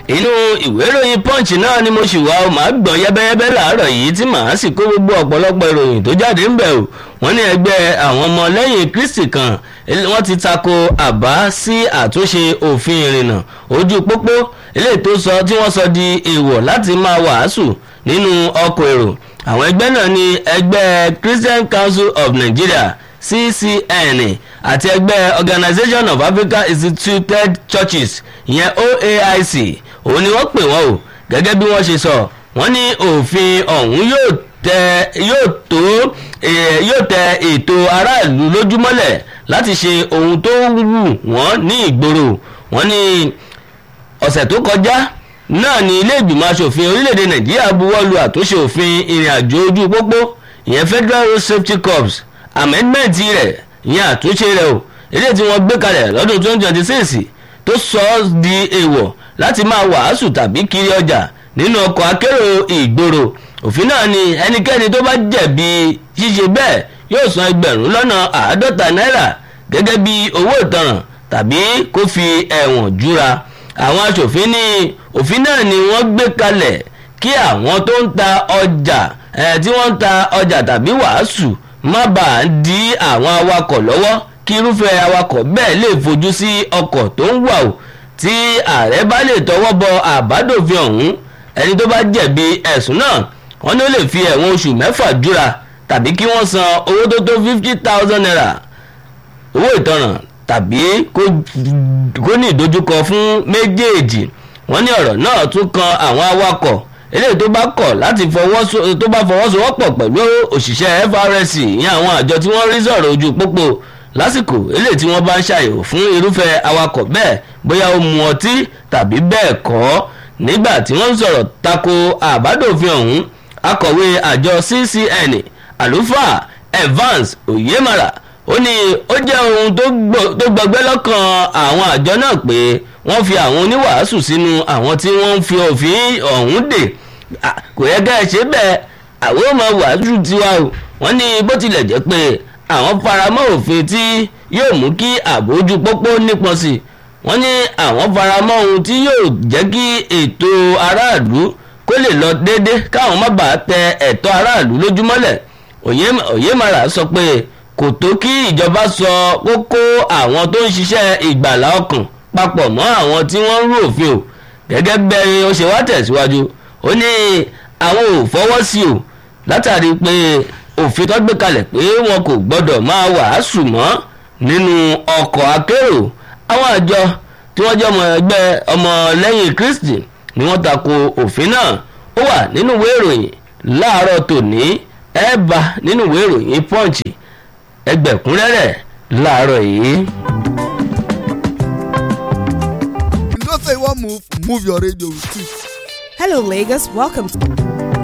inú ìwé ìròyìn punch náà ni mo ṣì wá o màá gbọ̀n yẹ́bẹ́yẹ́bẹ́ láàárọ̀ yìí tí màá sì kó gbogbo ọ̀pọ̀lọpọ̀ ìròyìn tó jáde ń bẹ̀ o wọ́n ní ẹgbẹ́ àwọn ọmọ lẹ́yìn kristi kan wọ́n ti tako àbá sí àtúnṣe òfin ìrìnnà ojú pópó eléyìí tó sọ tí wọ́n sọ di èèwọ̀ láti máa wàásù nínú ọkọ̀ èrò àwọn ẹgbẹ́ náà ni ẹgbẹ́ christian council of nigeria ccn àti ẹgbẹ́ organisation of african instituted churches ìyẹn oaic òun ni wọ́n pè wọ́n o gẹ́gẹ́ bí wọ́n ṣe sọ wọ́n ní òfin ọ̀hún yóò tẹ yóò tó yóò tẹ ètò aráàlú lójúmọ́lẹ̀ láti ṣe ohun tó wù wọ́n ní ìgboro wọ́n ní ọ̀sẹ̀ tó kọjá náà ni ilé ìgbìmọ̀ asòfin orílẹ̀-èdè nàìjíríà buwọ́lu àtúnṣe òfin ìrìn àjò ojú pópó ìyẹn federal road safety corps amendment rẹ̀ ìyẹn àtúnṣe rẹ̀ o eléyìí tí wọ́n gbé kalẹ̀ lọ́dún twenty twenty six tó sọ ọ́ di èèwọ̀ láti máa wàásù tàbí kiri ọjà nínú ọkọ̀ akérò ìgboro òfin náà ni ẹnikẹ́ni tó bá jẹ̀bi ṣíṣe bẹ́ẹ̀ yóò san ẹgbẹ̀rún lọ́nà àádọ́ta náírà gẹ́gẹ́ bí owó ìtanràn tàbí kó fi ẹ̀wọ̀n júra àwọn aṣòfin ní òfin náà ni wọ́n gbé kalẹ̀ kí àwọn tó ń ta ọjà tí wọ́n ń ta ọjà tàbí wàásù má bàa di àwọn awakọ̀ lọ́wọ́ kí irúfẹ́ awakọ̀ bẹ́ẹ̀ lè fojú sí ọkọ̀ tó ń wà o tí ààrẹ bá lè tọwọ́ bọ àbádòfin ọ̀hún ẹni tó bá jẹ̀bi ẹ̀sùn náà wọ́n ní ó lè fi ẹ̀wọ̀n oṣù mẹ́fà júra tàbí kí wọ́n san owó tó tó fifty thousand naira owó ìtanràn tàbí kó ní ìdojúkọ fún méjèèjì wọ́n ní ọ̀rọ̀ náà tún kan àwọn awakọ̀ eléyìí tó bá kọ̀ láti tó bá fọwọ́sowọ́pọ̀ pẹ̀lú òṣìṣẹ́ FRSC ìyẹn àwọn àjọ tí wọ́n rí sọ̀rọ̀ ojú pópó lásìkò eléyìí tí wọ́n bá ń ṣàyẹ̀wò fún irúfẹ́ awakọ̀ bẹ́ẹ̀ bóyá ó mu ọtí tàbí bẹ́ẹ̀ kọ́ nígbà tí wọ́n ń sọ̀rọ̀ tako àbádòfin ọ̀hún akọ̀wé àjọ CCN àlùfáà Evans Oyemara ó ní ó jẹ́ ohun tó gbọgbẹ́ lọ́kàn àwọn àjọ náà pé wọ́n fi àwọn oníwàásù sínú àwọn tí wọ́n ń fi òfin ọ̀hún dè kò yẹ ká ẹ ṣe bẹ́ẹ̀ àwọn ò máa wàásù tiwa o wọ́n ní bó tilẹ̀ jẹ́ pé àwọn faramọ́ òfin tí yóò mú kí àbójú pópó nípọn sí wọ́n ní àwọn faramọ́ ohun tí yóò jẹ́ kí ètò aráàlú kó lè lọ déédé káwọn má bàa tẹ ẹ̀tọ́ aráàlú lójúmọ́lẹ̀ Oyemara sọ pé kò tó kí ìjọba sọ kókó àwọn tó ń ṣiṣẹ́ ìgbàlá ọkàn papọ̀ mọ́ àwọn tí wọ́n ń rú òfin o gẹ́gẹ́ bẹ́ẹ̀ ó ṣe wá tẹ̀síwájú ó ní àwọn ò fọwọ́ sí o látàrí pé òfin tó gbé kalẹ̀ pé wọn kò gbọ́dọ̀ máa wàásù mọ́ nínú ọkọ̀ akérò àwọn àjọ tí wọ́n jẹ́ ọmọ ẹgbẹ́ ọmọ lẹ́yìn Kristi ni wọ́n tako òfin náà ó wà nínú ìwé ìròyìn láàárọ̀ tòní ẹ bá nínú ìwé ìròyìn Punch ẹgbẹ̀kúnrẹ́rẹ́ láàárọ̀ yìí. you know say you wan move move your radio with it. Hello, Lagos. Welcome. To-